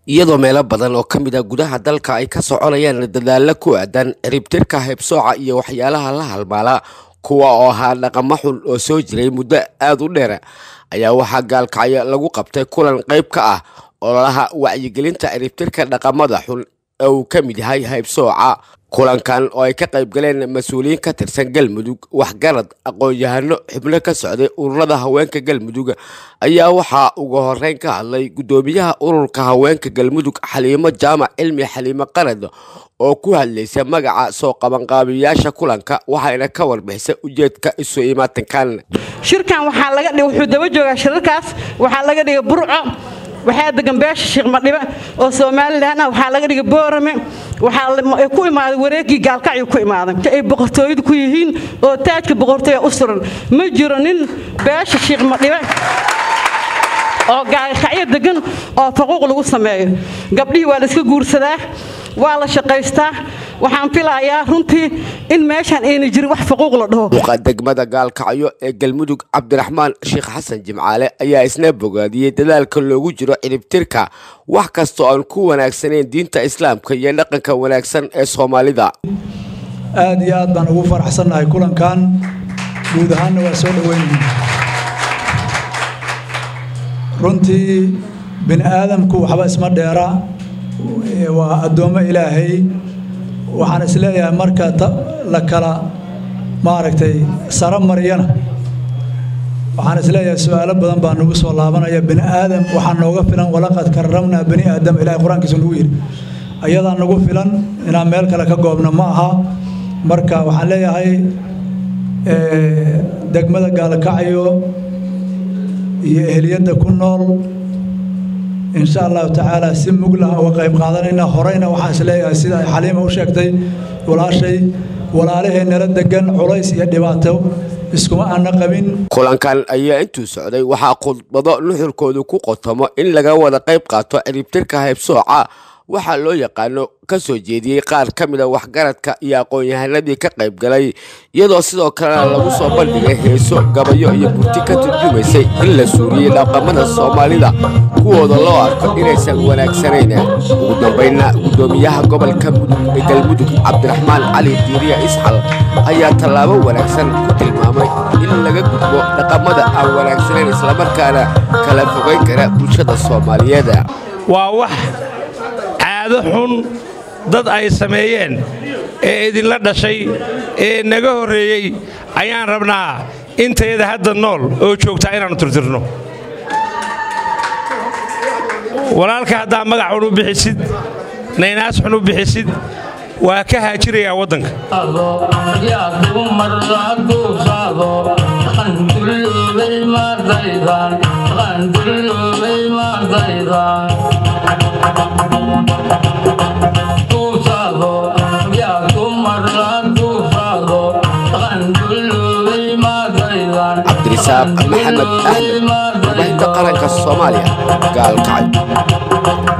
iyadoo meelo badan oo ka mid a gudaha dalka ay ka soconayaan dadaalo ku aadan ciribtirka heebsooca iyo waxyaalaha la halmaala kuwa oo ahaa dhaqamo xun oo soo jiray muddo aada u dheer ayaa waxaa gaalkacyo lagu qabtay kulan qayb ka ah ololaha wacyigelinta ciribtirka dhaqamada xun ee uu ka mid yahay heybsooca kulankan oo ay ka qayb galeen mas-uuliyiin ka tirsan galmudug waxgarad aqoon-yahano xubno ka socday ururada haweenka galmudug ayaa waxaa ugu horeyn ka hadlay guddoomiyaha ururka haweenka galmudug xaliimo jaamac cilmi xaliimo qarad oo ku hadlaysa magaca soo qabanqaabiyaasha kulanka waxayna ka warbixisay ujeedka isu imaatinkan shirkan waxaa laga dhigay wuxuu daba joogaa shirarkaas waxaa laga dhigay burco waxaa degan beesha sheekh madhibe oo somalilan ah waxaa laga dhigay boorame waxaa ku imaaday wareegii gaalkacyu ku imaaday ay boqortooyadu ku yihiin oo taajka boqortooya u suran ma jiro nin beesha sheekh madhibe oo gaalkacyo degan oo faquuq lagu sameeyo gabdhihii waa la iska guursadaa waa la shaqaystaa waxaan filayaa runtii in meeshaan ayna jirin wax faquuq la dhaho duqa degmada gaalkacyo ee galmudug cabdiraxmaan sheekh xasan jimcaale ayaa isna bogaadiyey dadaalka loogu jiro ciribtirka wax kastoo aan ku wanaagsanayn diinta islaamka iyo dhaqanka wanaagsan ee soomaalida aad iyo aad baan ugu faraxsannahay kulankan guud ahaanna waa soo dhoweynayna runtii bini aadamku waxba isma dheera waa addoommo ilaahay waxaan isleeyahay marka la kala maaragtay saro mariyana waxaan isleeyahay su-aalo badan baa nagu soo laabanaya bini aadam waxaa nooga filan walaqad karramnaa bani aadam ilahay qur-aankiisu nagu yidhi ayadaa nagu filan inaan meel kale ka goobno ma aha marka waxaan leeyahay degmada gaalkacyo iyo ehliyadda ku nool insha allahu tacaala si muglah uga qayb qaadanayna horeyna waxaan isleeyahay sida ay xaliima u sheegtay walaashay walaalahee nala degan culays iyo dhibaato iskuma aana qabin kulankan ayaa intuu socday waxaa khudbado nuxurkoodu ku qotomo in laga wada qayb qaato ciribtirka heybsooca waxaa loo yaqaano ka soo jeediyey qaar ka mida waxgaradka iyo aqoon-yahanadii ka qayb galay iyadoo sidoo kalena lagu soo bandhigay heeso gabayo iyo burti ka turjumaysay in la suuriyey dhaqamada soomaalida kuwooda loo arko inaysan wanaagsanayn ugu dambaynna guddoomiyaha gobolka mudug ee galmudug cabdiraxmaan cali diiriya isxal ayaa tallaabo wanaagsan ku tilmaamay in laga gudbo dhaqamada aan wanaagsanayn islamarkaana kala fogayn kara bulshada soomaaliyeed waa wax caado xun dad ay sameeyeen ee idinla dhashay ee naga horreeyey ayaan rabnaa intayada hadda nool oo joogtaa inaannu tirtirno walaalka haddaa magac xun u bixisid naynaas xun u bixisid waa ka haajirayaa waddanka cabdirisaaq maxamed axmed warbaahinta qaranka soomaaliya gaalkacyo